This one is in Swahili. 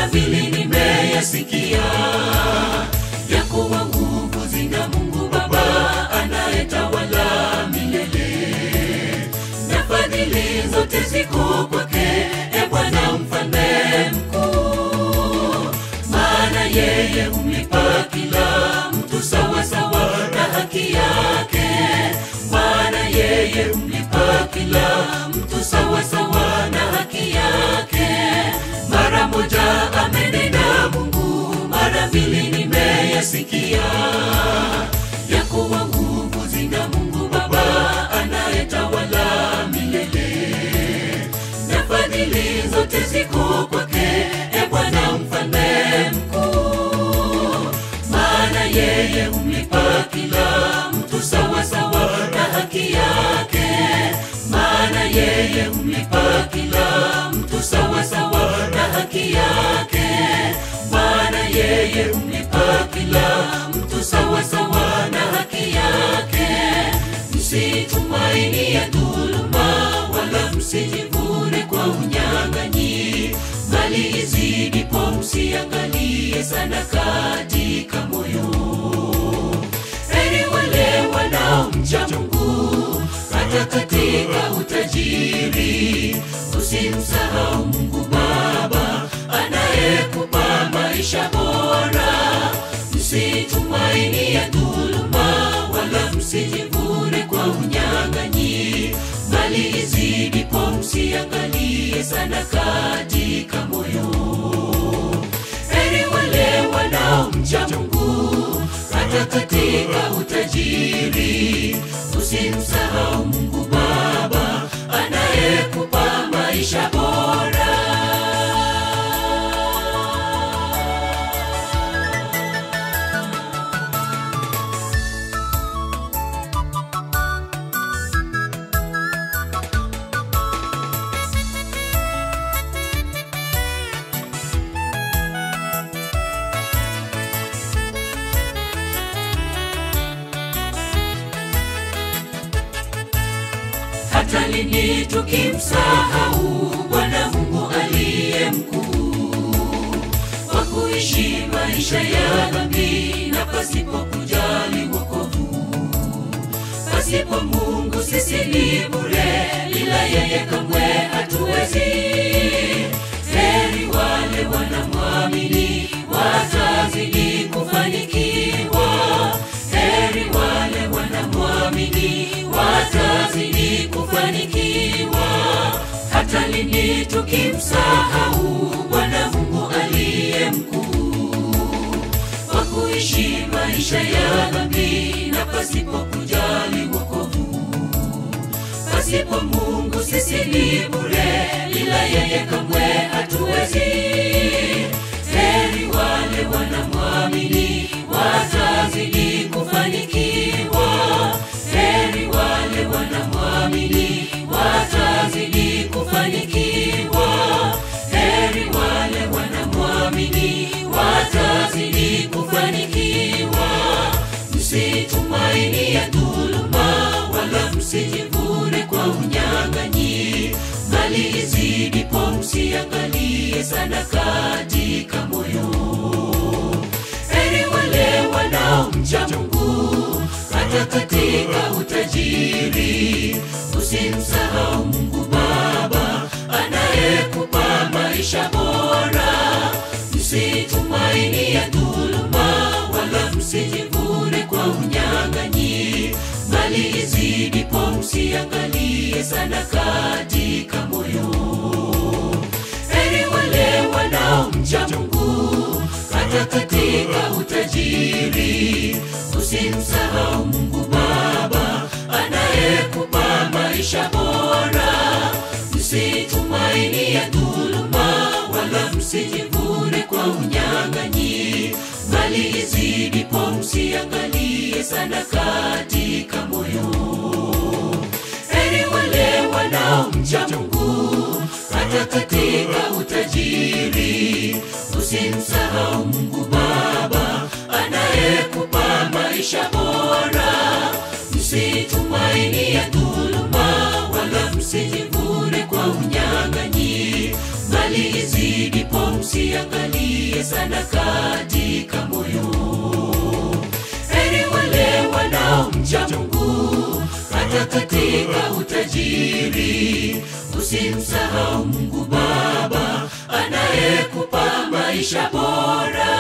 vile nimeyasikia ya kuwa nguvu zina Mungu Baba anayetawala milele, na fadhili zote ziko kwake, e Bwana mfalme mkuu. Maana yeye humlipa kila mtu sawa sawa na haki yake, maana yeye humlipa kila mtu sawa sawa na haki yake. Mara moja amenena Mungu, mara mbili nimeyasikia ya kuwa nguvu zina Mungu Baba anayetawala milele, na fadhili zote ziko kwake, e Bwana mfalme mkuu. Maana yeye humlipa kila mtu sawa sawa na haki yake, maana yeye humlipa kila mtu sawa sawa na haki yake, maana yeye humlipa kila mtu sawa sawa na haki yake. Msitumaini ya dhuluma, wala msijivune kwa unyang'anyi, bali izidipo msiangalie sana katika moyo. Heri wale wanaomcha Mungu hata katika utajiri. Usimsahau Mungu Baba anayekupa maisha bora. Msitumaini ya dhuluma, wala msijivune kwa unyang'anyi, bali izidipo msiangalie sana katika moyo. Heri wale wanaomcha Mungu hata katika utajiri. Usimsahau Mungu Baba anayekupa maisha bora. hata lini tukimsahau Bwana Mungu aliye mkuu, kwa kuishi maisha ya dhambi na pasipo kujali wokovu. Pasipo Mungu sisi ni bure, ila yeye kamwe hatuwezi. Heri wale wanamwamini, watazidi kufanikiwa. Heri wale wanamwamini, watazidi kufanikiwa. Hata lini tukimsahau Bwana Mungu aliye mkuu, kwa kuishi maisha ya dhambi na pasipo kujali wokovu. Pasipo Mungu sisi ni bure, ila yeye kamwe hatuwezi. Heri wale wanamwamini, watazidi kufanikiwa. Heri wale wanamwamini, watazidi kufanikiwa. Heri wale wanamwamini, watazidi kufanikiwa. Msitumaini ya dhuluma, wala msijivune kwa unyang'anyi, bali izidipo msiangalie sana katika moyo. Heri wale wanaomcha Mungu hata katika utajiri. Usimsahau Mungu Baba anayekupa maisha bora. Msitumaini ya dhuluma, wala msijivune kwa unyang'anyi, bali izidipo msiangalie sana katika moyo. Heri wale wanaomcha Mungu hata katika utajiri. Usimsahau Mungu Baba anayekupa maisha bora. Msitumaini ya dhuluma, wala msijivune kwa unyang'anyi, bali izidipo msiangalie sana katika moyo. Heri wale wanaomcha Mungu hata katika utajiri. Usimsahau Mungu Baba anayekupa maisha bora. Msitumaini ya dhuluma, wala msijivune kwa unyang'anyi, bali izidipo msiangalie mshikilie sana katika moyo. Heri wale wanaomcha Mungu hata katika utajiri. Usimsahau Mungu Baba anayekupa maisha bora.